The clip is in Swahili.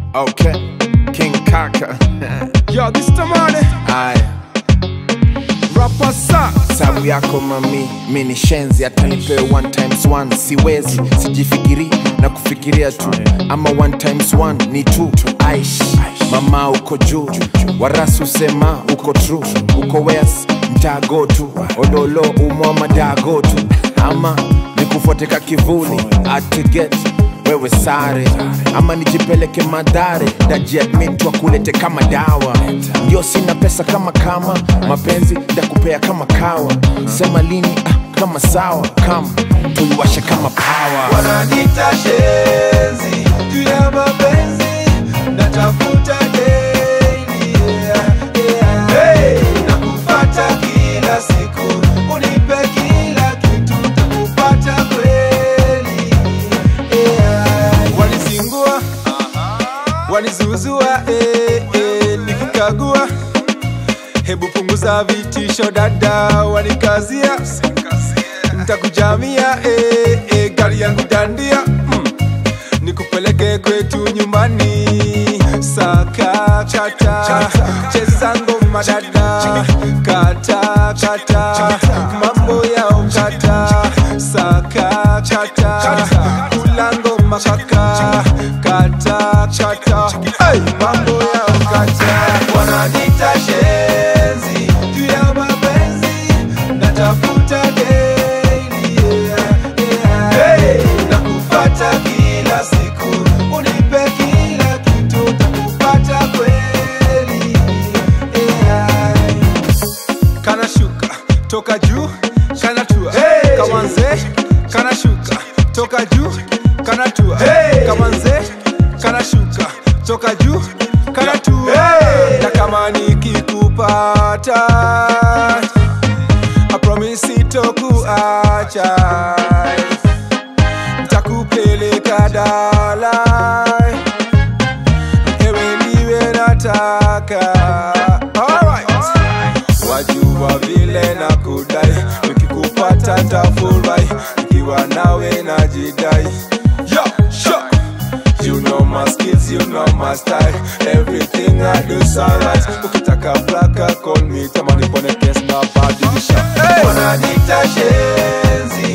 Okay, King Kaka. Yo, this the money. Aya, Rapper sa. sabu yako mami, mi ni shenzi, hata nipewe one times one siwezi, sijifikiri na kufikiria tu, ama one times one ni tu. Aish, mama uko juu, warasu sema uko true, uko wes mtago tu, ololo umwa madago tu, ama nikufuate ka kivuli atiget wewe sare ama nijipeleke madhare dajiadmitwa kulete kama dawa ndio sina pesa kama kama mapenzi ndakupea kama kawa sema lini ah, kama sawa kama tuiwashe kama pawa Wananiita shenzi juu ya mapenzi natafuta daily yeah, yeah. Hey, nakupata kila siku unipe kila kitu takupata kweli yeah. Wanisingua wanizuzua eh, eh, nikikagua hebu punguza vitisho dada wanikazia ntakujamia eh, eh, gari yangu dandia mm. nikupeleke kwetu nyumbani saka kata cheza ngoma dada kata kata mambo ya ukata saka kata kula ngoma kaka kata kata hey, mambo ya ukata wananita shenzi juu ya mapenzi natafuta daily yeah, yeah. Hey, nakupata kila siku unipe kila kitu takupata kweli yeah. kana shuka toka juu kana tua Hey! kama nzee kana shuka toka juu kana tua Hey! kama nzee kana shuka toka juu kana tua Hey! na kama nikikupata I promise sitokuacha Nitakupeleka Dalai Ewe niwe nataka Alright Wajua vile na kudai Nikikupata ntafurahi Nikiwa nawe najidai Yo, sure You know my skills, you know my style Everything I do is alright Ukitaka blaka call me Tamani pone kes na badilisha hey! Wananiita shenzi